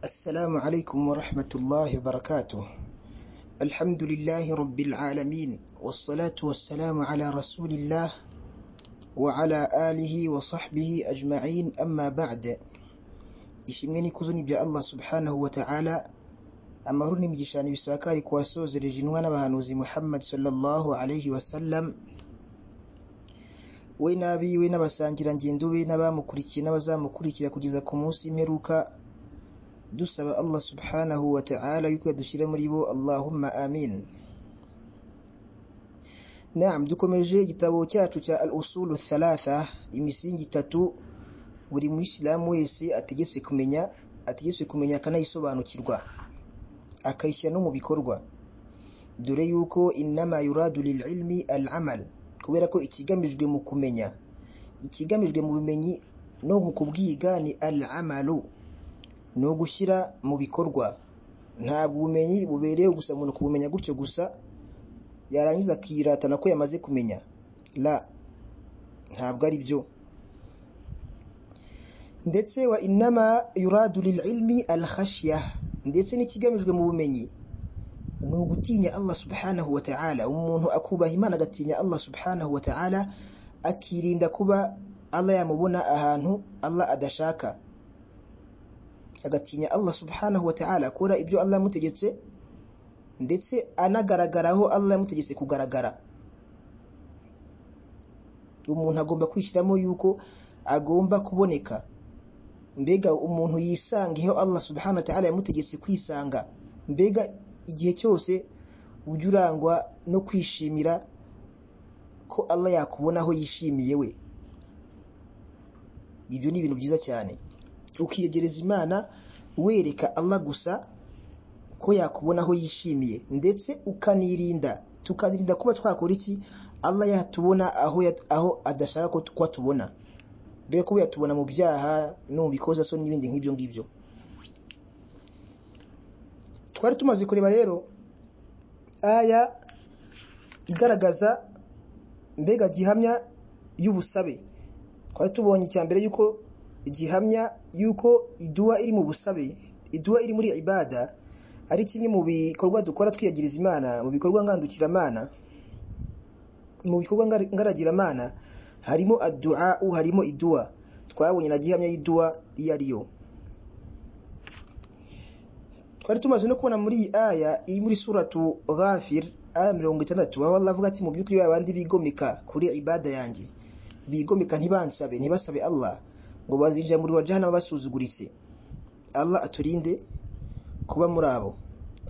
السلام عليكم ورحمة الله وبركاته الحمد لله رب العالمين والصلاة والسلام على رسول الله وعلى آله وصحبه أجمعين أما بعد ishimwe n'ikuzo ni bya Allah subhanahu wa ta'ala amahoro n'imigisha n'ibisakari ku wasozereje intumwa n'abahanuzi Muhammad sallallahu alayhi wa sallam we n'abiwe n'abasangirangendo be n'abamukurikiye n'abazamukurikira kugeza ku munsi imperuka dusaba Allah subhanahu wa ta'ala yuko yadushyira muri bo Allahumma amin Naam dukomeje igitabo cyacu cya al-usulu thalatha imisingi itatu buri muyisilamu wese ategetse kumenya ategetse kumenya akanayisobanukirwa akayishyira no mu bikorwa dore yuko inama yuradu lil ilmi al amal kubera ko ikigamijwe mu kumenya ikigamijwe mu bumenyi no mu kubwiga ni al amalu ni ugushyira mu bikorwa ntabwo ubumenyi bubereye gusa umuntu kubumenya gutyo gusa yarangiza akiratana ko yamaze kumenya la ntabwo ari byo ndetse wa inama yuradu lil ilmi al khashya ndetse n'ikigamijwe mu bumenyi ni ugutinya Allah subhanahu wa ta'ala umuntu akubaha imana agatinya Allah subhanahu wa ta'ala akirinda kuba Allah yamubona ahantu Allah adashaka agatinya Allah subhanahu wa ta'ala akora ibyo Allah yamutegetse ndetse anagaragaraho Allah yamutegetse kugaragara umuntu agomba kwishyiramo yuko agomba kuboneka mbega umuntu yisanga iyo Allah subhanahu wa ta'ala yamutegetse kwisanga mbega igihe cyose ujya urangwa no kwishimira ko Allah yakubona aho yishimiye we ibyo ni ibintu byiza cyane ukiyegereza imana wereka Allah gusa ko yakubona aho yishimiye ndetse ukanirinda tukanirinda kuba twakora iki Allah yatubona aho aho adashaka ko twatubona mbere ko yatubona mu byaha no mu bikoza so n'ibindi nk'ibyo ngibyo twari tumaze kureba rero aya igaragaza mbega gihamya y'ubusabe twari tubonye icya mbere yuko gihamya yuko iduwa iri mu busabe iduwa iri muri ibada ari kimwe mu bikorwa dukora twiyagiriza imana mu bikorwa ngandukiramana mu bikorwa ngaragiramana harimo addu'a harimo iduwa twabonye na gihamya y'iduwa iyo ari yo twari tumaze no kubona muri iyi aya iri muri suratu ghafir aya mirongo itandatu aho Allah avuga ati mu by'ukuri babandi bigomeka kuri ibada yanjye bigomeka ntibansabe ntibasabe Allah ngo bazinjira muri wajahannama basuzuguritse Allah aturinde kuba muri abo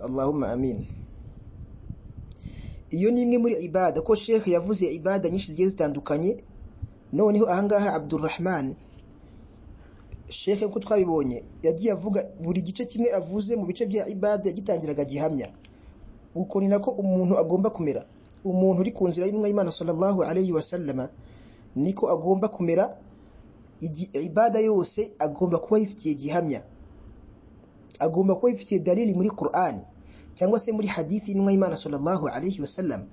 Allahumma amin iyo ni imwe muri ibada ko Sheikh yavuze ibada nyinshi zigiye zitandukanye noneho ahangaha abdurrahman sheikh ko twabibonye yagiye avuga buri gice kimwe avuze mu bice bya ibada yagitangiraga gihamya uko ni nako umuntu agomba kumera umuntu uri ku nzira y'intumwa y'imana sallallahu alayhi wasallama niko agomba kumera ibada yose agomba kuba yifitiye gihamya agomba kuba yifitiye dalili muri Qur'ani cyangwa se muri hadithi y'intumwa y'imana sallallahu alayhi wasallam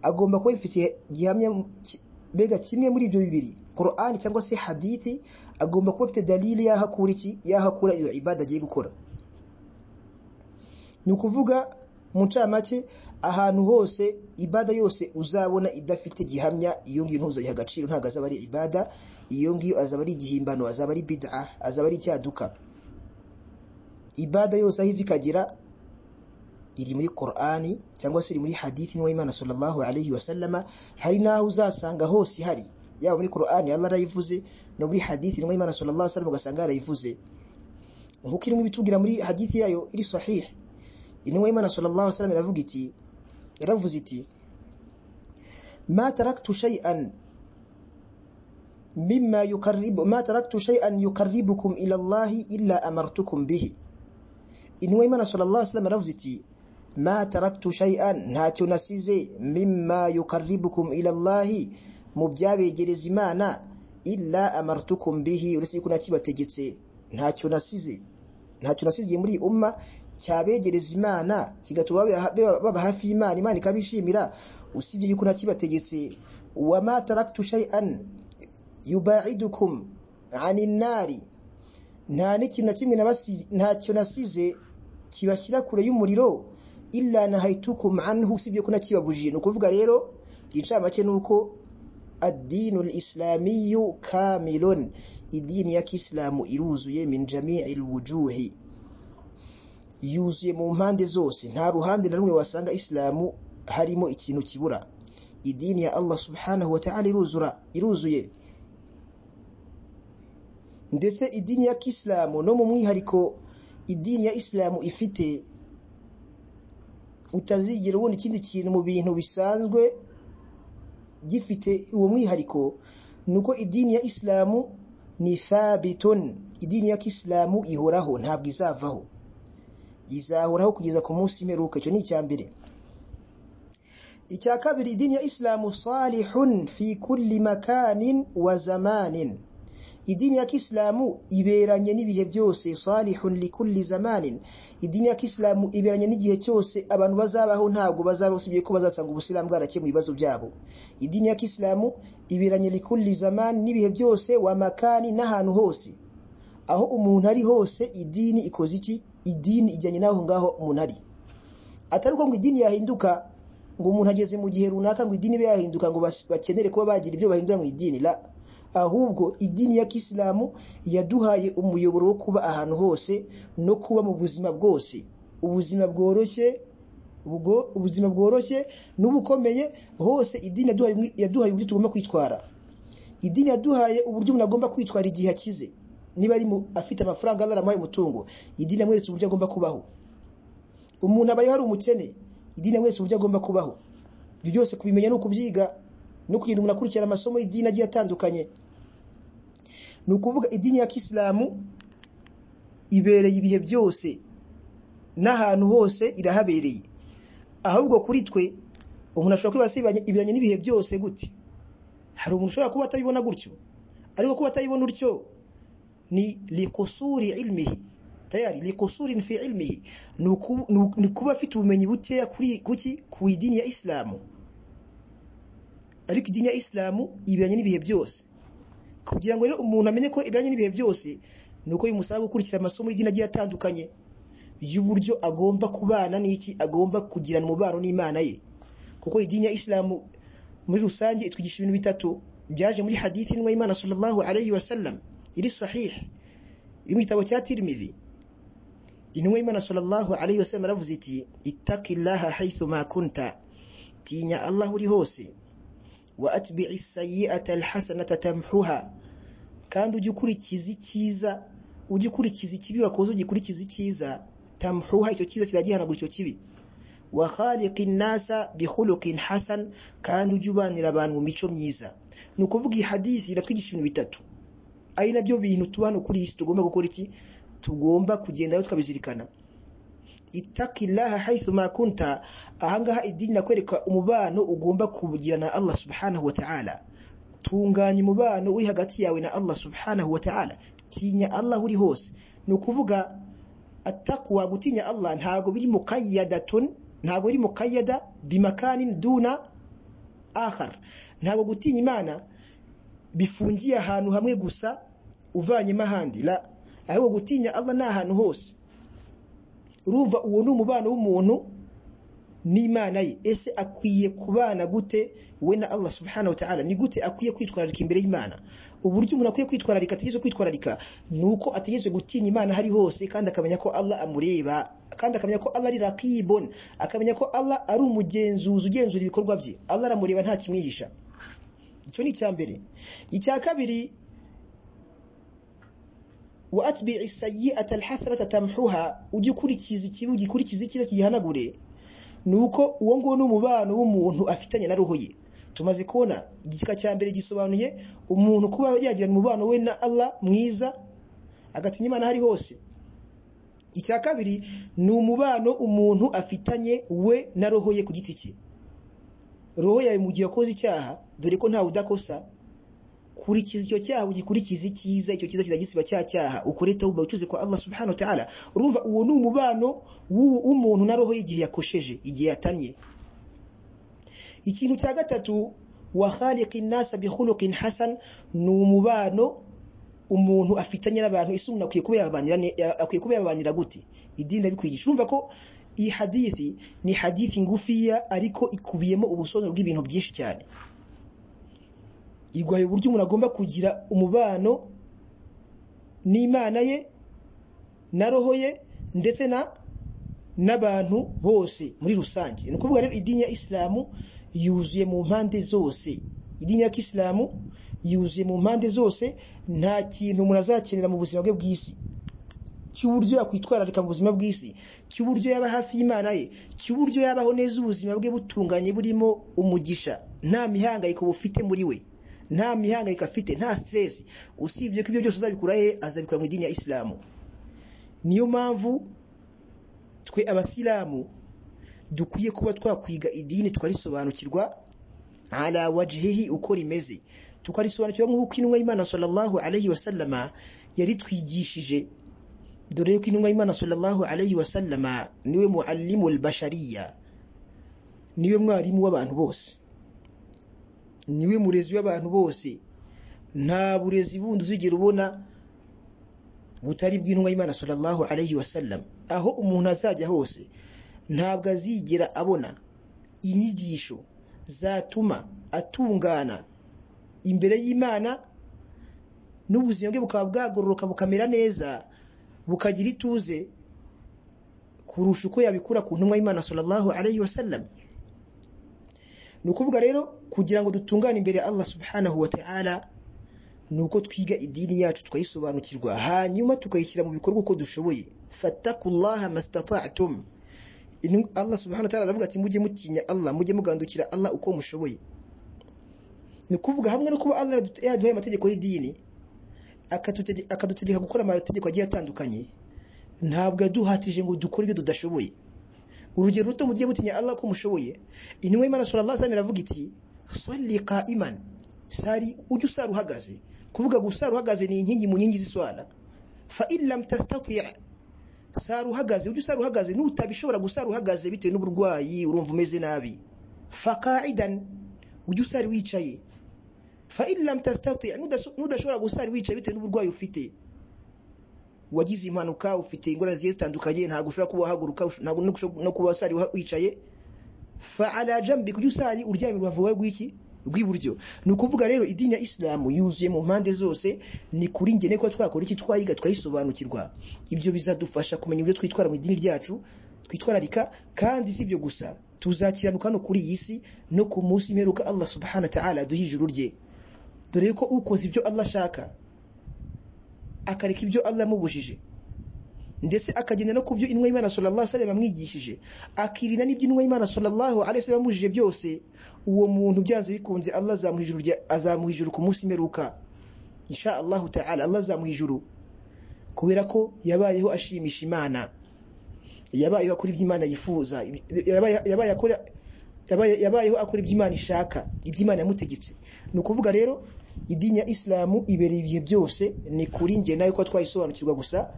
agomba kuba yifitiye gihamya mbega kimwe muri ibyo bibiri Qur'an cyangwa se hadithi agomba kuba afite dalili yaho akura iki yaho akura iyo ibada agiye gukora ni ukuvuga mu ncamake ahantu hose ibada yose uzabona idafite gihamya iyo ngiyo ntuzayiha agaciro ntabwo azaba ari ibada iyo ngiyo azaba ari igihimbano azaba ari bid'a azaba ari icyaduka ibada yose aho iva ikagera iri muri Qur'ani cyangwa se iri muri hadithi n'uwa Imana sallallahu alayhi wa sallama hari naho uzasanga hose ihari yaba muri Qur'ani Allah arayivuze no muri hadithi n'uwa Imana sallallahu alayhi wa sallama ugasanga yarayivuze nkuko irimo ibitubwira muri hadithi yayo iri sahih inwa Imana sallallahu alayhi wa sallama iravuga iti yaravuze iti ma taraktu shay'an mimma yuqarribu ma taraktu shay'an yuqarribukum ila Allah illa amartukum bihi inwa Imana sallallahu alayhi wa sallama iravuze iti ma taraktu shay'an ntacyo nasize mimma yuqarribukum ila Allah mu byabegereza imana illa amartukum bihi uretse yuko nakibategetse ntacyo nasize ntacyo nasize muri umma cyabegereza imana kigatuma baba hafi y'imana imana ikabishimira usibye yuko nakibategetse wa ma taraktu shay'an yubaidukum anin nari nta n'ikintu na kimwe nabasi- ntacyo nasize kibashyira kure y'umuriro illa nahaytukum anhu usibye ko nakibabujije ni ukuvuga rero incamake ni uko adinu lislamiyu kamilun idini ya kisilamu iruzuye min jamii alwujuhi yuzuye mu mpande zose nta ruhande na rumwe wasanga isilamu harimo ikintu kibura idini ya Allah subhanahu wa ta'ala iruzura iruzuye ndetse idini ya kisilamu no mu mwihariko idini ya isilamu ifite utazigera ubona ikindi kintu mu bintu bisanzwe gifite uwo mwihariko ni uko idini ya isilamu ni thabitun idini ya kisilamu ihoraho ntabwo izavaho izahoraho kugeza ku munsi imperuka icyo ni icya mbere icya kabiri idini ya isilamu salihun fi kulli makanin wa zamanin idini ya kisilamu iberanye n'ibihe byose salihun likulli zamanin idini ya kisilamu iberanye n'igihe cyose abantu bazabaho ntabwo bazaba usibye ko bazasanga ubusilamu bwarakemuye ibibazo byabo idini ya kisilamu iberanye likulli zaman n'ibihe byose wa makani n'ahantu hose aho umuntu ari hose idini ikoze iki idini ijyanye n'aho ngaho umuntu ari atari uko ngo idini yahinduka ngo umuntu ageze mu gihe runaka ngo idini ibe yahinduka ngo bas- bakenere kuba bagira ibyo bahindura mu idini la ahubwo idini ya kisilamu yaduhaye umuyoboro wo kuba ahantu hose no kuba mu buzima bwose ubuzima bworoshye ubwo ubuzima bworoshye n'ubukomeye hose idini yaduhaye umwi- yaduhaye uburyo tugomba kwitwara idini yaduhaye uburyo umuntu agomba kwitwara igihe akize niba ari mu- afite amafaranga Allah aramuhaye umutungo idini yamweretse uburyo agomba kubaho umuntu abayeho ari umukene idini yamweretse uburyo agomba kubaho ibyo byose kubimenya ni ukubyiga no kugenda umuntu akurikira amasomo y'idini agiye atandukanye ni ukuvuga idini ya kisilamu ibereye ibihe byose n'ahantu hose irahabereye ahubwo kuri twe umuntu ashobora kwibaza ibanye- ibiranye n'ibihe byose gute hari umuntu ushobora kuba atabibona gutyo ariko kuba atabibona utyo ni likusuri ilmihi tayari likusuri fi ilmihi ni uku- ni uku- ni kuba afite ubumenyi bukeya kuri kuki ku idini ya isilamu ariko idini ya isilamu ibiranye n'ibihe byose kugira ngo rero umuntu amenye ko ibiranye n'ibihe byose ni uko bimusaba gukurikira amasomo y'idini agiye atandukanye y'uburyo agomba kubana n'iki agomba kugirana umubano n'imana ye kuko idini ya isilamu muri rusange itwigisha ibintu bitatu byaje muri hadithi n'uwa imana sallallahu alayhi wa sallam iri sahih iri mu gitabo cya tirmidhi intumwa y'imana sallallahu alayhi wa sallam aravuze iti ittaqillaha haythu ma kunta tinya allah uri hose wa atbi'i sayyi'ata alhasanata tamhuha kandi ujye ukurikiza icyiza ujye ukurikiza ikibi wakoze ugikurikiza icyiza tamhuha icyo cyiza kiragihanagura icyo kibi wa khaliqin nasa bi khuluqin hasan kandi ujye ubanira abantu mu mico myiza ni ukuvuga iyi hadisi iratwigisha ibintu bitatu ari nabyo bintu tuba hano kuri iyi si tugomba gukora iki tugomba kugendayo tukabizirikana ittaqillaha haythu ma kunta ahangaha idini nakwereka umubano ugomba kugirana na Allah subhanahu wa ta'ala tunganya umubano uri hagati yawe na Allah subhanahu wa ta'ala tinya Allah uri hose ni ukuvuga attaqwa gutinya Allah ntago biri muqayyadatun ntago biri muqayyada bimakanin duna akhar ntago gutinya Imana bifungiye ahantu hamwe gusa uvanyemo ahandi la ahubwo gutinya Allah ni ahantu hose urumva uwo ni umubano w'umuntu n'imana ye ese akwiye kubana gute we na Allah subhanahu wa ta'ala ni gute akwiye kwitwararika imbere y'Imana uburyo umuntu akwiye kwitwararika ategerezwa kwitwararika ni uko ategerezwa gutinya Imana hari hose kandi akamenya ko Allah amureba kandi akamenya ko Allah ari raqibun akamenya ko Allah ari umugenzuzi ugenzura ibikorwa bye Allah aramureba nta kimwihisha icyo ni icya mbere icya kabiri wa atbi'i sayyi'ata alhasanata tamhuha ujye ukurikiza ikibi ugikurikiza icyiza kigihanagure nuko uwo nguwo ni umubano w'umuntu afitanye na roho ye tumaze kubona igika cya mbere gisobanuye umuntu kuba yagirana umubano we na Allah mwiza agatinya Imana hari hose icya kabiri ni umubano umuntu afitanye we na roho ye ku giti cye roho yawe mu gihe wakoze icyaha dore ko ntawe udakosa kurikiza icyo cyaha ugikurikiza icyiza icyo cyiza kiragisiba cya cyaha ukore tawuba ucuze kwa Allah subhanahu wa ta'ala urumva uwo ni umubano w'u- w'umuntu na roho y'igihe yakosheje igihe yatanye ikintu cya gatatu wa khaliqin nasa bi khuluqin hasan ni umubano umuntu afitanye n'abantu isumuna akwiye kuba yabanira ne- ya- akwiye kuba yabanira gute idini abikwigisha urumva ko iyi hadithi ni hadithi ngufiya ariko ikubiyemo ubusobanuro bw'ibintu byinshi cyane igwaye uburyo umuntu agomba kugira umubano n'imana ye na roho ye ndetse na n'abantu bose muri rusange ni ukuvuga rero idini ya isilamu yuzuye mu mpande zose idini ya kisilamu yuzuye mu mpande zose nta kintu umuntu azakenera mu buzima bwe bw'isi cy'uburyo yakwitwararika mu buzima bw'isi cy'uburyo yaba hafi y'imana ye cy'uburyo yabaho neza ubuzima bwe butunganye burimo umugisha nta mihangayiko bufite muri we nta mihangayiko afite nta stress usibye ko ibyo byose azabikura he azabikura mu idini ya isilamu niyo mpamvu twe abasilamu dukwiye kuba twakwiga idini tukarisobanukirwa ala wajihihi uko rimeze tukarisobanukirwa nk'uko intumwa y'imana sallallahu alayhi wasallama yaritwigishije dore yuko intumwa y'imana sallallahu alayhi wa sallama niwe muallimu albashariya niwe mwarimu w'abantu bose niwe murezi w'abantu bose nta burezi bundi uzigera ubona butari bw'intumwa y'imana sallallahu alayhi wa sallam aho umuntu azajya hose ntabwo azigera abona inyigisho zatuma atungana imbere y'imana n'ubuzima bwe bukaba bwagororoka bukamera neza bukagira ituze kurusha uko yabikura ku ntumwa y'Imana sallallahu alayhi wasallam ni ukuvuga rero kugira ngo dutungane imbere ya Allah subhanahu wa ta'ala ni uko twiga idini yacu tukayisobanukirwa hanyuma tukayishyira mu bikorwa uko dushoboye fattakullaha mastata'tum Inu- Allah subhanahu wa ta'ala aravuga ati mujye mutinya Allah mujye mugandukira Allah uko mushoboye ni ukuvuga hamwe no kuba Allah yadu- yaduhaye amategeko y'idini akatute- akadutegeka gukora amategeko agiye atandukanye ntabwo yaduhatije ngo dukore ibyo tudashoboye urugero ruto mujye mutinya Allah ko mushoboye intumwa y'Imana sallallahu alaihi wasallam iravuga iti salli qa'iman sari ujye usara uhagaze kuvuga gusara uhagaze ni inkingi mu nkingi z'iswara fa in lam tastati' sara uhagaze ujye usara uhagaze nutabishobora gusara uhagaze bitewe n'uburwayi urumva umeze nabi fa qa'idan ujye usara wicaye fa in lam tastati nudaso- nudashobora gusara wicaye bitewe n'uburwayi ufite wagize impanuka ufite ingorane zigiye zitandukanye ntabwo ushobora kuba wahaguruka ush- ntabwo no kushobora- no kuba wasari uha- wicaye fa ala jambi kujya usari uryamye urubavu rwawe rw'iki rw'iburyo ni ukuvuga rero idini ya isilamu yuzuye mu mpande zose ni kuri ngene kuba twakora iki twayiga twayisobanukirwa ibyo bizadufasha kumenya uburyo twitwara mu idini ryacu twitwararika kandi si ibyo gusa tuzakiranuka no kuri iyi si no ku munsi imperuka Allah subhanahu wa ta'ala aduha ijuru rye dore ko ukoze ibyo Allah ashaka akareka ibyo Allah yamubujije ndetse akagenda no ku byo intumwa y'Imana sallallahu alaihi wasallam yamwigishije akirinda n'ibyo intumwa y'Imana sallallahu alaihi wasallam yamubujije byose uwo muntu byanze bikunze Allah azamuha ijuru rya- azamuha ijuru ku munsi imperuka insha Allah ta'ala Allah azamuha ijuru kubera ko yabayeho ashimisha Imana yabayeho akora ibyo Imana yifuza yabaye- yabaye akora yabaye- yabayeho akora ibyo Imana ishaka ibyo Imana yamutegetse ni ukuvuga rero idini ya isilamu ibereye ibihe byose ni kuri njye nawe ko twayisobanukirwa gusa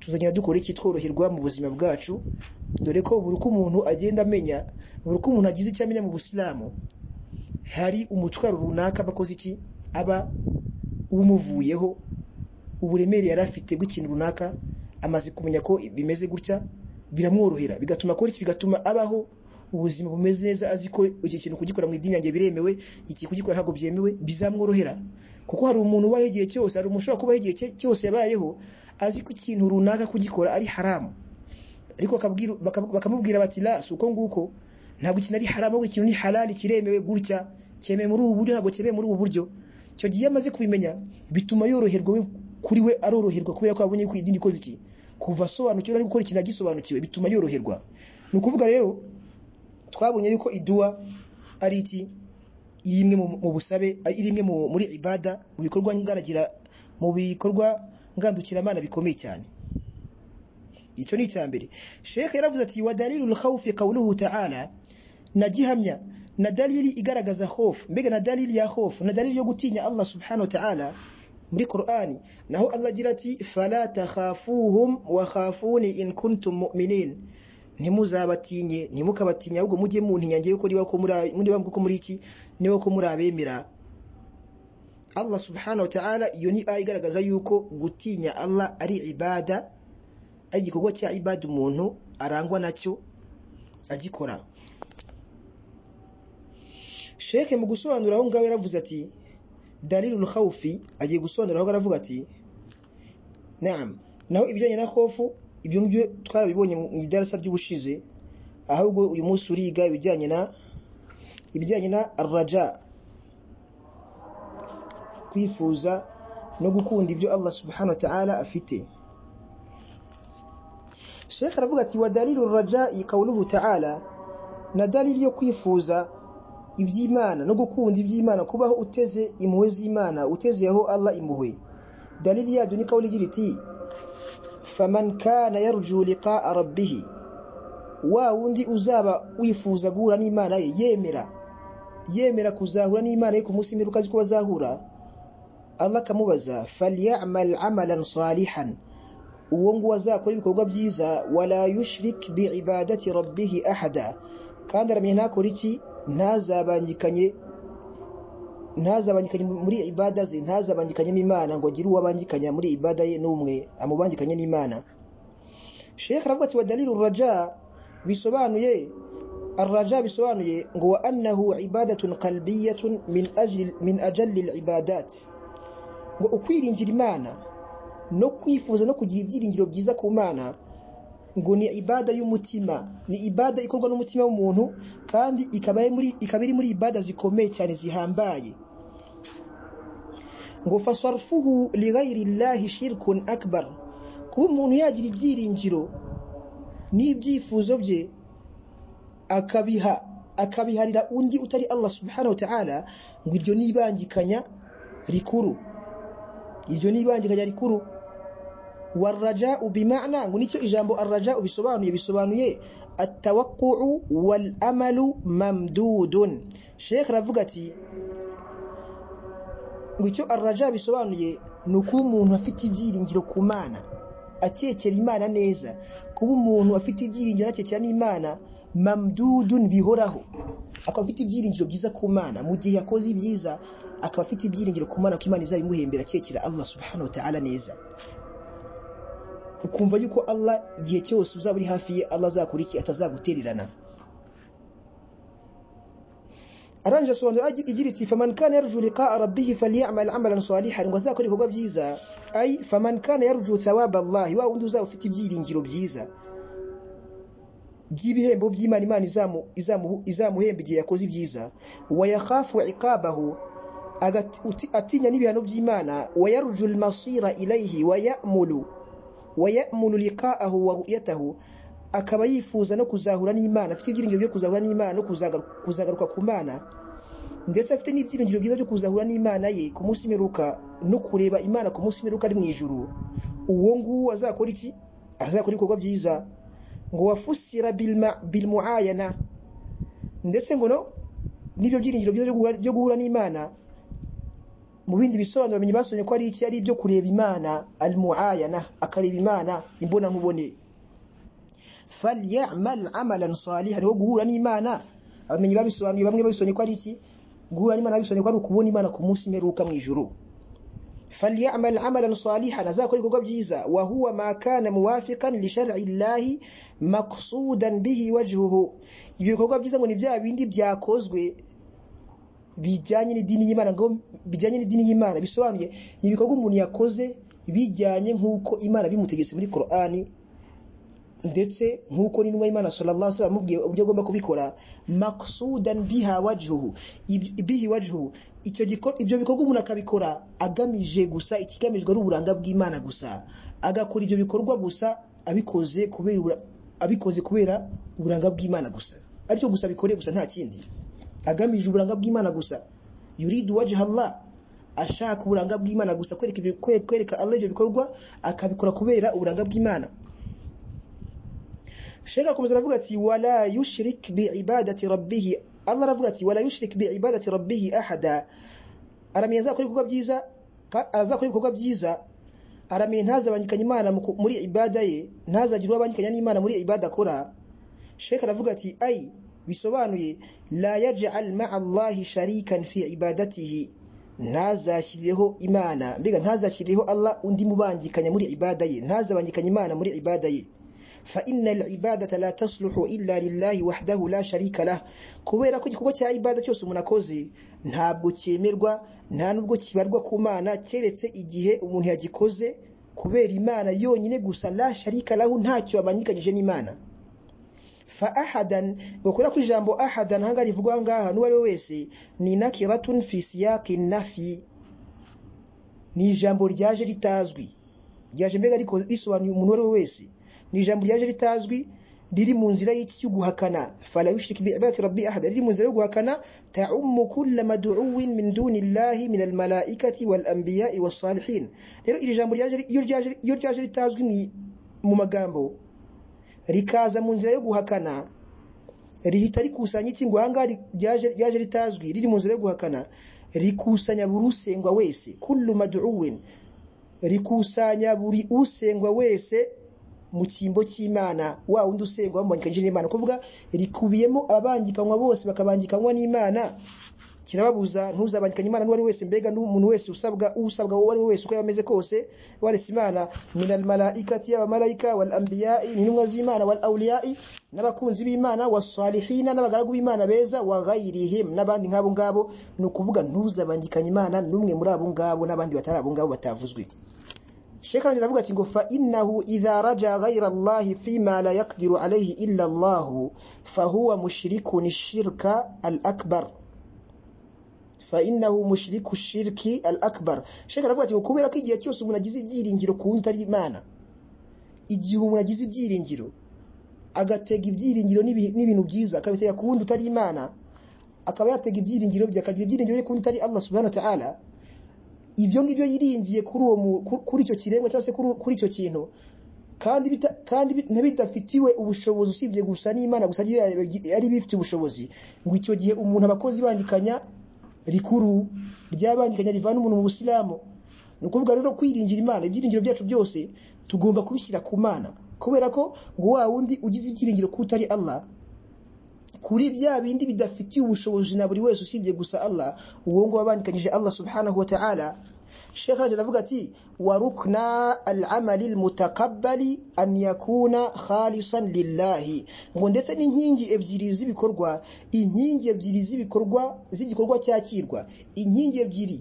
tuzagenda dukora iki tworoherwa mu buzima bwacu dore ko buri uko umuntu agenda amenya buri uko umuntu agize icyo amenya mu busilamu hari umutwaro runaka aba akoze iki aba umuvuyeho uburemere yari afite bw'ikintu runaka amaze kumenya ko bimeze gutya biramworohera bigatuma akora iki bigatuma abaho ubuzima bumeze neza azi ko iki kintu kugikora mu idini yanjye biremewe iki kugikora ntabwo byemewe bizamworohera kuko hari umuntu ubaho igihe cyose hari umuntu ushobora kubaho igihe cye- cyose yabayeho azi ko ikintu runaka kugikora ari haramu ariko akabwira- baka- bakamubwira bati la si uko nguko ntabwo ikintu ari haramu ahubwo ikintu ni halali kiremewe gutya cyemewe muri ubu buryo ntabwo cyemewe muri ubu buryo icyo gihe iyo amaze kubimenya bituma yoroherwa we kuri we aroroherwa kubera ko abonye ko idini ikoze iki kuva asobanukiwe ari gukora ikintu agisobanukiwe bituma yoroherwa ni ukuvuga rero twabonye yuko iduwa ari iki iri imwe mu mu busabe ari iri imwe mu- muri ibada mu bikorwa ngaragira mu bikorwa ngandukiramana bikomeye cyane icyo ni icya mbere sheikh yaravuze ati wa dalilul khawfi qawluhu ta'ala na gihamya na dalili igaragaza hofu mbega na dalili ya hofu na dalili yo gutinya Allah subhanahu wa ta'ala muri Qur'ani naho Allah agira ati fala takhafuhum wa khafuni in kuntum mu'minin ntimuzabatinye ntimukabatinye ahubwo mujye muntinya ngewe ko niba ko muri niba ko muri iki niba ko muri abemera allah subhanahu wa ta'ala iyo ni aya igaragaza yuko gutinya allah ari ibada ari igikorwa cya ibada umuntu arangwa nacyo agikora sheke mu gusobanura aho ngaho yaravuze ati dalilul khawfi agiye gusobanura aho aravuga ati naam naho ibijyanye na khofu ibyo ngibyo twarabibonye mu idarasa ry'ubushize ahubwo uyu munsi uriga ibijyanye na ibijyanye na raja kwifuza no gukunda ibyo Allah subhanahu wa ta'ala afite Sheikh aravuga ati wa dalilur raja'i qawluhu ta'ala na dalili yo kwifuza iby'Imana no gukunda iby'Imana kubaho uteze impuhwe z'Imana utezeho Allah impuhwe dalili yabyo ni kauli igira iti faman kana yarju liqa'a rabbih wa wundi uzaba wifuza guhura n'Imana ye yemera yemera kuzahura n'Imana ye ku munsi mperuka ko bazahura Allah kamubaza falyamal amalan salihan uwo nguwo azakora ibikorwa byiza wala yushrik bi'ibadati rabbih ahada kandi aramenye ntakora iki ntazabangikanye ntazabangikanye muri ibada ze ntazabangikanye n'Imana ngo agire uwo abangikanya muri ibada ye n'umwe amubangikanye n'Imana Sheikh aravuga ati wa dalilu raja bisobanuye الرجاء bisobanuye ngo wa annahu ibadatun qalbiyyatun min ajli min ajalli ibadat ngo ukwiringira Imana no kwifuza no kugira ibyiringiro byiza ku Mana ngo ni ibada y'umutima ni ibada ikorwa n'umutima w'umuntu kandi ikaba muri ikaba iri muri ibada zikomeye cyane zihambaye ngo fasarfuhu li ghayri llahi shirkun akbar kuba umuntu yagira ibyiringiro n'ibyifuzo bye akabiha akabiharira undi utari Allah subhanahu wa ta'ala ngo iryo nibangikanya rikuru iryo nibangikanya rikuru waraja bimana ngo nicyo ijambo araja bisobanuye bisobanuye atawaquu wal amalu mamdudun Sheikh aravuga ati ngo icyo araja bisobanuye ni ukuba umuntu afite ibyiringiro ku mana akekera imana neza kuba umuntu afite ibyiringiro akekera n'imana mamdudun bihoraho akaba afite ibyiringiro byiza ku mana mu gihe yakoze ibyiza akaba afite ibyiringiro ku mana ko imana izabimuhembera akekera Allah subhanahu wa ta'ala neza ukumva yuko Allah igihe cyose uzaba uri hafi ye Allah azakora iki atazagutererana aranje asobanura igira iti faman kana yarju liqa'a rabbih falyamal amalan salihan ngo azakora ibikorwa byiza ay faman kana yarju thawaba Allah wa undi uzaba ufite ibyiringiro byiza by'ibihembo by'Imana Imana izamu izamuhemba igihe yakoze ibyiza wa yakhafu iqabahu atinya n'ibihano by'Imana wa yarju al-masira ilayhi wa ya'mulu wayamunu liqa'ahu wa ru'yatahu akaba yifuza no kuzahura n'Imana afite ibyiringiro byo kuzahura n'Imana no kuzagaruka ku Mana ndetse afite n'ibyiringiro byiza byo kuzahura n'Imana ye ku munsi meruka no kureba Imana ku munsi meruka ari mu ijuru uwo nguwo azakora iki azakora ibikorwa byiza ngo wafusira bil muayana ndetse ngo no nibyo byiringiro byiza byo guhura n'Imana mu bindi bisobanuro bamenye basomye ko ari iki ari ibyo kureba imana al muayana akareba imana imbona nkubone falyamal amalan salihan wo guhura n'imana abamenye babisobanuye bamwe babisomye ko ari iki guhura n'imana bisobanuye ko ari ukubona imana ku munsi meruka mu ijuru falyamal amalan salihan azakora ibikorwa byiza wa huwa ma kana muwafiqan li shar'i llahi maqsudan bihi wajhuhu ibyo bikorwa byiza ngo ni bya bindi byakozwe bijyanye n'idini y'Imana ngo bijyanye n'idini y'Imana bisobanuye ibikorwa umuntu yakoze bijyanye nk'uko Imana bimutegetse muri Qur'ani ndetse nk'uko n'intumwa y'Imana sallallahu alaihi wasallam amubwiye uburyo agomba kubikora maqsudan biha wajhuhu bihi wajhuhu icyo ibyo bikorwa umuntu akabikora agamije gusa ikigamijwe ari uburanga bw'Imana gusa agakora ibyo bikorwa gusa abikoze kubera abikoze kubera uburanga bw'Imana gusa aricyo gusa bikoreye gusa nta kindi agamije uburanga bw'Imana gusa yuridu wajha Allah ashaka uburanga bw'Imana gusa kwereka kwereka Allah ibyo bikorwa akabikora kubera uburanga bw'Imana Sheikh akomeza aravuga ati wala yushrik bi ibadati rabbih Allah aravuga ati wala yushrik bi ibadati rabbih ahada aramenye azakora ibikorwa byiza azakora ibikorwa byiza aramenye ntazabangikanye Imana muri ibada ye ntazagire uwabangikanya n'Imana muri ibada akora Sheikh aravuga ati ai bisobanuye la yaj'al ma'a Allah sharikan fi ibadatihi ntazashyireho imana mbega ntazashyireho allah undi mubangikanya muri ibada ye ntazabangikanya imana muri ibada ye fa innal ibadata la tasluhu illa lillahi wahdahu la sharika lah kubera ko igikorwa cya ibada cyose umuntu akoze ntabwo cyemerwa nta nubwo kibarwa ku mana keretse igihe umuntu yagikoze kubera imana yonyine gusa la sharika lahu ntacyo abangikanyije n'imana fa ahadan bakora ku ijambo ahadan hanga rivuga ngaha n'uwo ari we wese ni nakiratun fi siyaqi nafi ni ijambo ryaje ritazwi ryaje mbega ariko risobanuye umuntu uwo ari we wese ni ijambo ryaje ritazwi riri mu nzira y'iki cyo guhakana fala yushrik bi ibadati rabbi ahada riri mu nzira yo guhakana ta'ummu kull mad'uwin min duni llahi min almalaikati wal anbiya'i was salihin rero iri jambo ryaje iyo ryaje iyo ryaje ritazwi mu magambo rikaza mu nzira yo guhakana rihita rikusanya iki ngo ahangaha ryaje ritazwi riri mu nzira yo guhakana rikusanya buri usengwa wese kullu mad'uwin rikusanya buri usengwa wese mu cyimbo cy'imana wa wundi usengwa bamubangikanyije n'imana kuvuga rikubiyemo ababangikanywa bose bakabangikanywa n'imana kirababuza ntuzabangikanye imana n'uwari wese mbega n'umuntu wese usabwa usabwa uwo ari we wese uko yaba ameze kose waretse imana minal malaikati y'abamalayika wal anbiya'i intumwa z'imana wal awliya'i n'abakunzi b'imana wasalihina n'abagaragu b'imana beza wa ghairihim n'abandi nk'abo ngabo ni ukuvuga ntuzabangikanye imana n'umwe muri abo ngabo n'abandi batari abo ngabo batavuzwe Sheikh Ranjira avuga ati ngo fa innahu idha raja ghayra Allah fi ma la yaqdiru alayhi illa Allah fa huwa mushrikun shirka al-akbar fa innahu mushriku shirki al akbar shaka aravuga ati kubera ko igihe cyose umuntu agize ibyiringiro ku wundi ari imana igihe umuntu agize ibyiringiro agatega ibyiringiro n'ibintu byiza akabitega ku wundi utari imana akaba yatega ibyiringiro bye akagira ibyiringiro ku wundi utari Allah subhanahu wa ta'ala ibyo ngibyo yiringiye kuri uwo kuri icyo kiremwa cyangwa se kuri icyo kintu kandi bita, kandi ntabidafitiwe ubushobozi usibye gusa n'Imana gusa ari bifite ubushobozi ngo icyo gihe umuntu abakozi bangikanya rikuru ryabangikanya rivana umuntu mu busilamu ni ukuvuga rero kwiringira imana ibyiringiro byacu byose tugomba kubishyira ku mana kubera ko ngo wa wundi ugize ibyiringiro ko utari Allah kuri bya bindi bidafitiye ubushobozi na buri wese usibye gusa Allah uwo ngo wabandikanyije Allah subhanahu wa ta'ala Sheikh Rajab avuga ati wa rukna al-amali al-mutaqabbali an yakuna khalisan lillahi ngo ndetse n'inkingi ebyiri z'ibikorwa inkingi ebyiri z'ibikorwa z'igikorwa cyakirwa inkingi ebyiri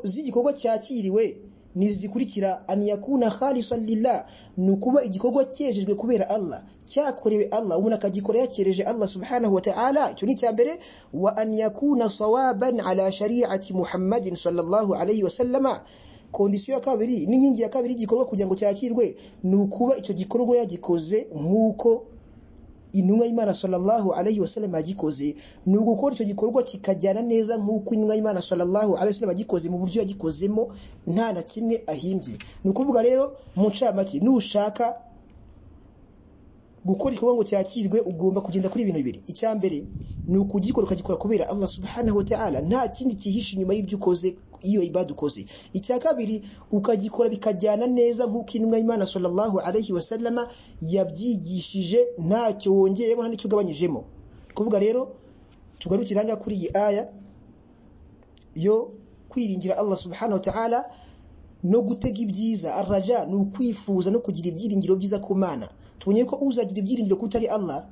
z'igikorwa cyakiriwe nizikurikira an yakuna khalisan lillah nukuba igikorwa cyejejwe kubera Allah cyakorewe Allah umuntu akagikora yakereje Allah subhanahu wa ta'ala cyo ni cyambere wa an yakuna sawaban ala shari'ati Muhammadin sallallahu alayhi wa sallama kondisiyo ya kabiri n'inkingi ya kabiri igikorwa kugira ngo cyakirwe nukuba icyo gikorwa yagikoze nkuko intumwa y'Imana sallallahu alayhi wasallam yagikoze ni ugukora icyo gikorwa kikajyana neza nk'uko intumwa y'Imana sallallahu alayhi wasallam yagikoze mu buryo yagikozemo nta na kimwe ahimbye ni ukuvuga rero mu ncamake nushaka gukora igikorwa ngo cyakirwe ugomba kugenda kuri ibintu bibiri icya mbere ni ukugikora ukagikora kubera Allah subhanahu wa ta'ala nta kindi kihishe inyuma y'ibyo ukoze iyo ibada ukoze icya kabiri ukagikora bikajyana neza nk'uko intumwa y'Imana sallallahu alayhi wasallama yabyigishije ntacyo wongeyemo nta n'icyo ugabanyijemo kuvuga rero tugarukira ngaha kuri iyi aya yo kwiringira Allah subhanahu wa ta'ala no gutega ibyiza araja ni ukwifuza no kugira ibyiringiro byiza ku mana tubonye ko uzagira ibyiringiro ko utari Allah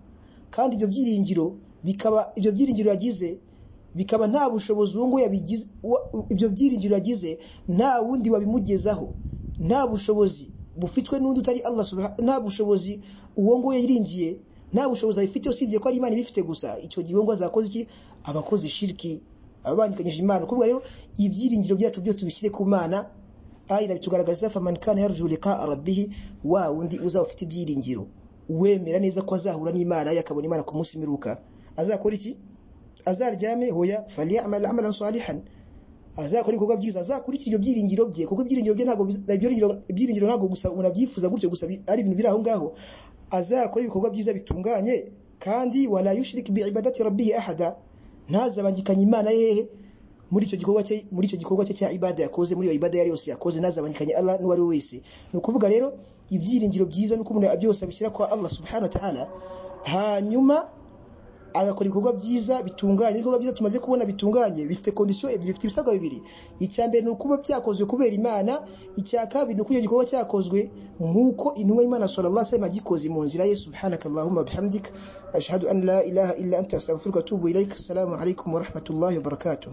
kandi ibyo byiringiro bikaba ibyo byiringiro yagize bikaba nta bushobozi uwo nguwo yabigize ibyo byiringiro yagize nta wundi wabimugezaho nta bushobozi bufitwe n'undi utari Allah subhanahu nta bushobozi uwo nguwo yiringiye nta bushobozi abifite usibye ko ari Imana ibifite gusa icyo gihe ngo azakoze iki abakoze shiriki ababangikanyije Imana kuvuga rero ibyiringiro byacu byose tubishyire ku Mana aya irabitugaragariza faman kana yarju liqa rabbih wa wundi uzaba ufite ibyiringiro wemera neza ko azahura n'Imana yakabona Imana ku munsi miruka azakora iki azaryame hoya falyamal amalan salihan azakora ibikorwa byiza azakurikira ibyo byiringiro bye kuko ibyiringiro bye ntabwo ibyiringiro ntabwo gusa umuntu abyifuza gutyo gusa ari ibintu biri aho ngaho azakora ibikorwa byiza bitunganye kandi wala yushrik bi ibadati rabbih ahada ntazabangikanye Imana yehe muri icyo gikorwa cye muri icyo gikorwa cye cya ibada yakoze muri iyo ibada yari yose yakoze nazabanyikanye Allah n'uwari wese ni ukuvuga rero ibyiringiro byiza nuko umuntu byose abishyira kwa Allah subhanahu wa ta'ala hanyuma agakora ibikorwa byiza bitunganye ibikorwa byiza tumaze kubona bitunganye bifite condition ebyiri bifite ibisabwa bibiri icya mbere ni ukuba byakozwe kubera Imana icya kabiri ni ukuba gikorwa cyakozwe nk'uko intumwa y'Imana sallallahu alaihi wasallam yagikoze mu nzira ye subhanakallahumma bihamdik ashhadu an la ilaha illa anta astaghfiruka wa atubu ilaik assalamu alaikum wa rahmatullahi wa barakatuh